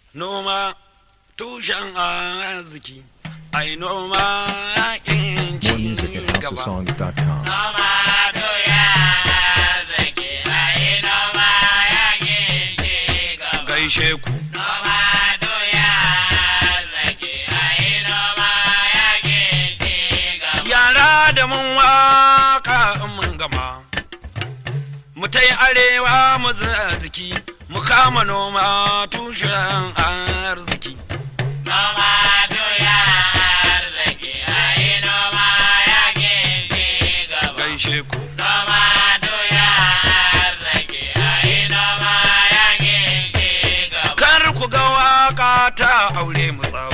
noma tushen arziki ai noma yakin More music ci at gaba houseofsongs.com. Noma doya zaki ayi noma yakin ci gaba. gaishe ku Noma doya zaki ayi noma yakin ci gaba. yara da mun waka in mun gama mu ta yi arewa mu ziki mu kama noma tushen arziki Noma doya zaki ayi noma yakin ci gaba. gaishe ku Noma doya zaki ayi noma yakin ci gaba. kar ku ga waka ta aure mu tsawo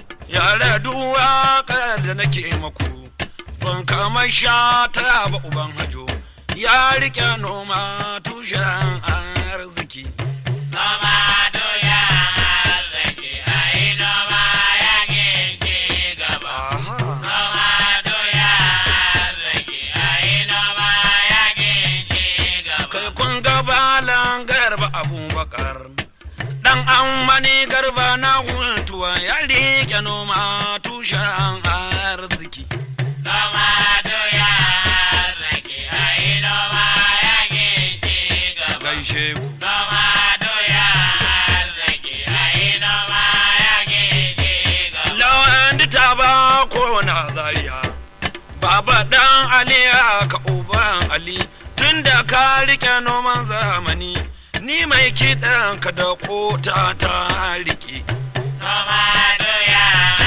yara duk waƙar da nake maku ban kama sha ta ba uban hajo ya rike noma tushen arziki Noma doya zaki ayi noma yakin ci gaba. Aha. Noma doya zaki ayi noma yakin ci gaba. kai kun ga balan garba abubakar dan amani garba na huntuwa ya rike noma tushen arziki Noma doya zaki ayi noma yakin ci gaba. gaishe ku Noma doya zaki ayi noma yakin ci gaba. lawan ta ba ko na zariya baba dan ali ka uban ali tunda ka rike noman zamani ni mai kiɗan ka da kota ta rike Noma doya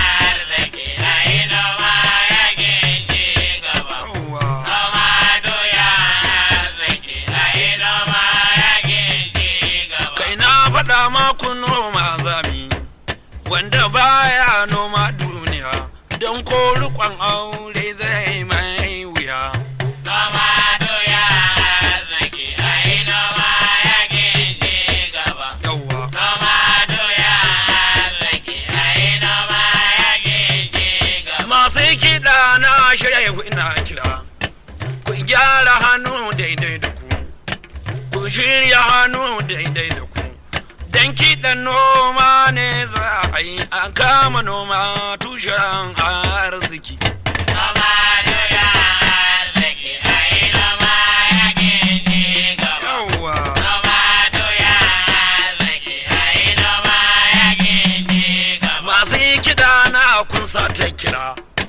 zaki ayi noma yakin ci gaba. Yawwa. Noma doya zaki ayi noma yakin ci gaba. kai na faɗa maku noma zami wanda baya noma duniya don ko rikon aure zai mai wuya Noma doya zaki ayi noma yakin ci gaba. yawwa Noma doya zaki ayi noma yakin ci gaba. masu kiɗa na shirya ku ina kira ku gyara hannu daidai da ku ku shirya hannu daidai da ku don kiɗan noma ne za a yi a kama noma tushen arziki Noma doya zaki ayi noma yakin ci gaba. yawwa Noma doya zaki ayi noma yakin ci gaba. masu kiɗa na kun sa ta kira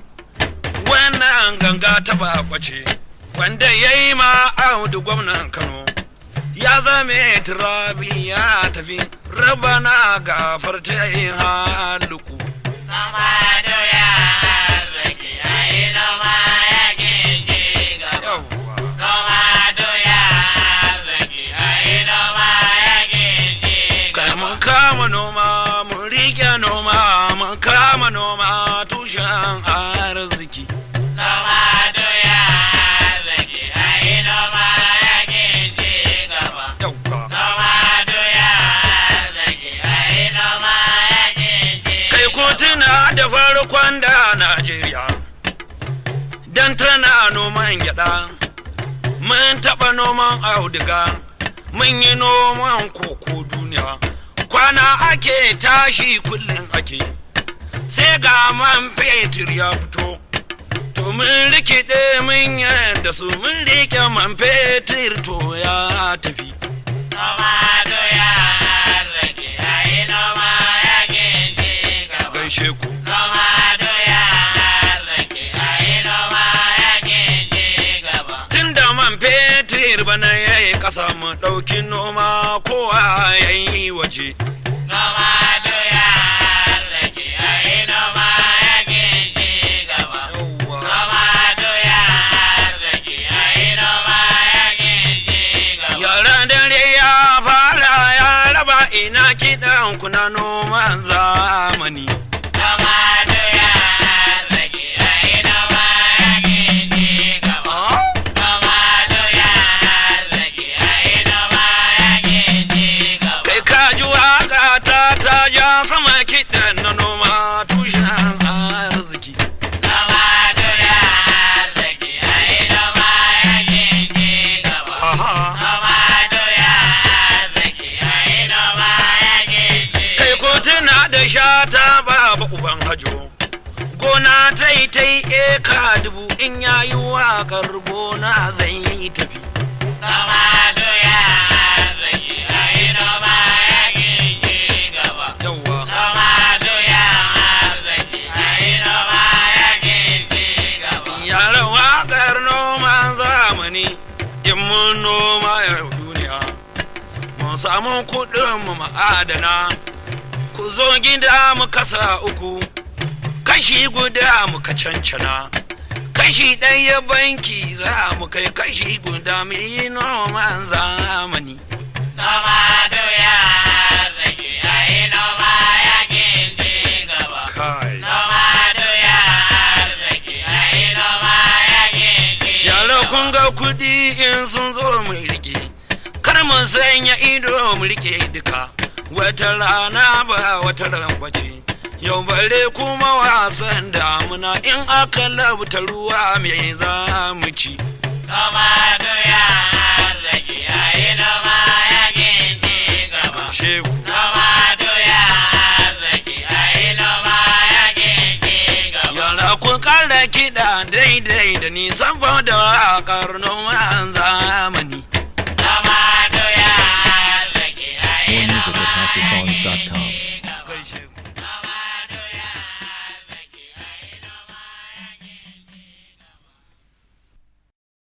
wannan ganga ta bakwace wanda ya yi ma audu gwamnan kano ya zame turabi ya tafi rabana gafar ta yi haluku Noma doya zaki ayi noma yakin ci gaba. yawwa Noma doya zaki ayi noma yakin ci kai gaba. mun kama noma mun rike noma mun kama noma tushen arziki Noma doya zaki ayi noma yakin ci gaba. yawwa Noma doya zaki ayi noma yakin ci kai ko tuna da farkon da Najeriya dan tana noman gyada mun taɓa noman auduga mun yi noman koko duniya kwana ake tashi kullum ake sai ga man fetur ya fito to mun rikide mun yadda su mun rike man fetur to ya tafi Noma doya zaki ayi noma yakin ci gaba. gaishe ku Noma doya zaki ayi noma yakin ci gaba. tun da man fetur bana ya yi ƙasa mu ɗauki noma kowa ya yi waje Noma doya zaki ayi noma yakin ci gaba. Noma doya zaki ayi noma yakin ci gaba. yara dare ya fara ya raba ina kiɗan kuna noman zamani Noma doya zaki ayi noma yakin ci gaba. Noma doya zaki ayi noma yakin ci gaba. kai ka ji waƙa ta ta ja sama kiɗan na noma tushen arziki Noma doya zaki ayi noma yakin ci gaba. Aha. Noma doya zaki ayi noma yakin ci kai ko zai ta yi eka dubu in ya yi waƙar gona zai yi tafi Noma doya arziki a yi noma yakin ci gaba. yawwa Noma doya arziki a yi noma yakin ci gaba. yaran waƙar noman zamani in mun noma yau duniya mun samu kuɗin mu ma'adana ku zo gida mu kasa uku kashi guda muka cancana kashi ɗaya banki za mu kai kashi guda mu yi noman zamani Noma doya arziki a yi noma yakin ci gaba. kai Noma doya arziki a yi noma yakin ci yaro gaba. kun ga kuɗi in sun zo mu rike kar mu sanya ido mu rike duka wata rana ba wata ran bace yau bare kuma wasan damuna in aka labta ruwa me za mu ci Noma doya arziki a yi noma yakin ci gaba. sheku Noma doya arziki a yi noma yakin ci gaba. yara kun kara kiɗa daidai da ni saboda waƙar noman zamani Noma doya arziki a yi More music noma at yakin HouseOfSongs.com. ci